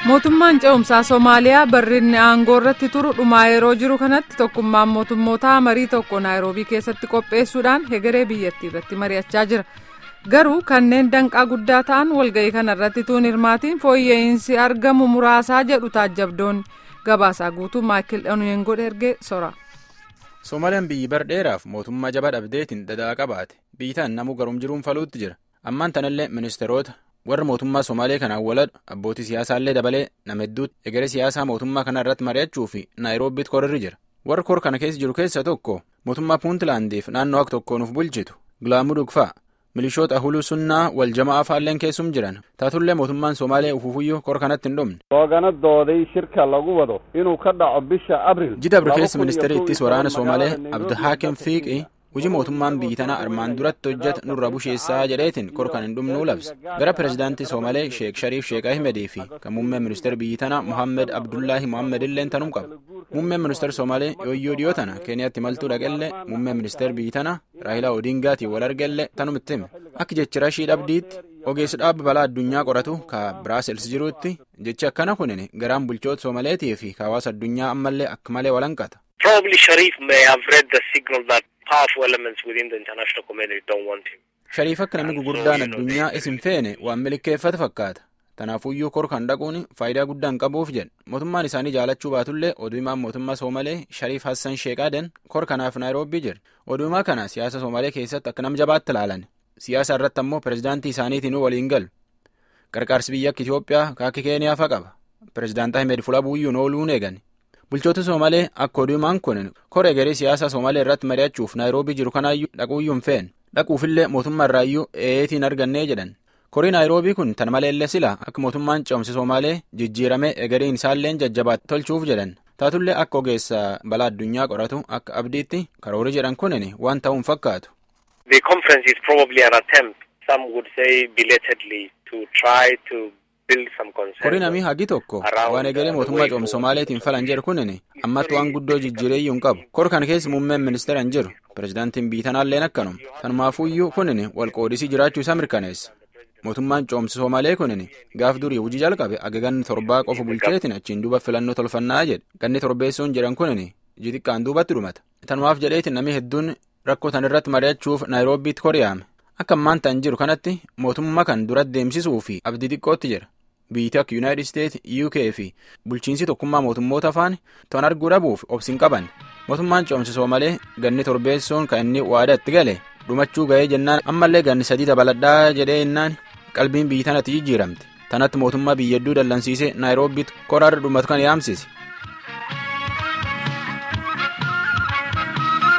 mootummaan ce'umsaa soomaaliyaa barrinni aangoo irratti turu dhumaa yeroo jiru kanatti tokkummaan mootummootaa marii tokko naayiroobii keessatti qopheessuudhaan hegeree biyyattii irratti mari'achaa jira garuu kanneen danqaa guddaa ta'an walga'ii kana irratti tuun hirmaatiin fooyya'insi argamu muraasaa jedhu taajjabdoonni gabaasaa guutuu maayikil onyengo ergee sora. soomaaliyaan biyyi bar dheeraaf mootummaa jabaa dhabdeetiin dadaa qabaate biyyitaan namuu garum jiruun faluutti jira ammaan tanallee ministeerota warra mootummaa somaalee kanaan waladhu abbootii siyaasaallee dabalee nama hedduutti egeree siyaasaa mootummaa kana irratti mari'achuu fi naayiroobiitti korarri jira warra kor kana keessa jiru keessa tokko mootummaa puuntlaandiif naannoo akka tokko nuuf bulchitu gilaamuu dhugfaa milishoota ahuluu sunnaa wal jamaa afaalleen keessum jiran taatullee mootummaan somaalee ufufuyyuu kor kanatti hin dhumne. hooganadooday shirka lagu wado inuu ka dhaco bisha abril. jida abri keessa ministeera ittis waraana somaalee abdihaakem fiiqii hojii mootummaan biyyi tana armaan duratti hojjetu nurra busheessaa jedheetiin kor kan hin dhumnuu labse gara pirezidaantii soomalee sheek shariif sheek ahmedii fi kan muummeen ministeera biyyi tana mohammed abdullaahi mohammed illeen tanum qaba muummeen ministeera soomalee yooyyoo dhiyoo tana keeniyaatti maltuu dhaqellee muummeen ministeera biyyi tana raahilaa odiingaatiin wal argellee tanumitti hime akka jechi rashii dhabdiitti ogeessi dhaabba balaa addunyaa qoratu ka biraasels jiruutti jechi akkana kunin garaan bulchoota soomaleetii fi hawaasa addunyaa ammallee akka malee walanqata. shariif akka namni gurguddaan addunyaa isin feene waan milikeeffate fakkaata tanaafuyyuu kor kan dhaquun faayidaa guddaa hin qabuuf jedhe mootummaan isaanii jaalachuu baatullee oduumaan mootummaa soomalee shariif hassan sheeqaaden kor kanaaf naayiroobii jira oduumaa kana siyaasa soomalee keessatti akka nama jabaatti ilaalan siyaasa irratti ammoo pirezidaantii isaaniitiin waliin galu qarqaarsi biyya akka itiyoophiyaa kaakki keeniyaa fa qaba pirezidaant ahmed fulabuuyyuun ooluun eegan bulchoota soomalee akka oduumaan kun kor egeree siyaasa soomalee irratti mari'achuuf naayiroobii jiru kanaayyuu dhaquuyyuu hin feene dhaquufillee mootummaa irraayyuu eeyetiin argannee jedhan korii naayiroobii kun tan maleellee sila akka mootummaan ce'umsa soomalee jijjiiramee egeriin isaalleen jajjabaatti tolchuuf jedhan taatullee akka ogeessa balaa addunyaa qoratu akka abdiitti karoori jedhan kunin waan ta'uun fakkaatu. The conference is probably an attempt, some would say belatedly, to try to korii namii hagi tokko waan egeree mootummaa ce'umsa somaaleetiin falan jedhu kunin ammatti waan guddoo jijjiireeyyuu hin qabu kor kana keessa muummeen ministeera hin jiru pirezidaantiin biitanaalleen akkanum tanumaafuyyuu kunin walqoodisii jiraachuu isaa mirkaneessa mootummaan ce'umsa somaalee kunin gaaf durii hojii jalqabe aga ganni torbaa qofa bulcheetiin achiin duuba filannoo tolfannaa jedhe ganni torbeessuun jedhan kunin jixiqqaan duubatti dhumata tanumaaf jedheetiin namii hedduun rakkoo tan irratti mari'achuuf naayiroobiitti koriyaame akka ammaan ta'an jiru kanatti mootummaa kan dura deemsisuu fi abdii xiqqootti jira biyyi akka yuunaayitid isteet uk fi bulchiinsi tokkummaa mootummoota afaan to'an arguu dhabuuf obsin qaban mootummaan ce'umsa soomalee ganni torbeessuun kan inni waadaatti gale dhumachuu ga'ee jennaan ammallee ganni sadii dabaladhaa jedhee jennaan qalbiin biyyi tanatti jijjiiramte tanatti mootummaa biyya hedduu dallansiisee naayiroobiitti koraarra dhumatu kan yaamsise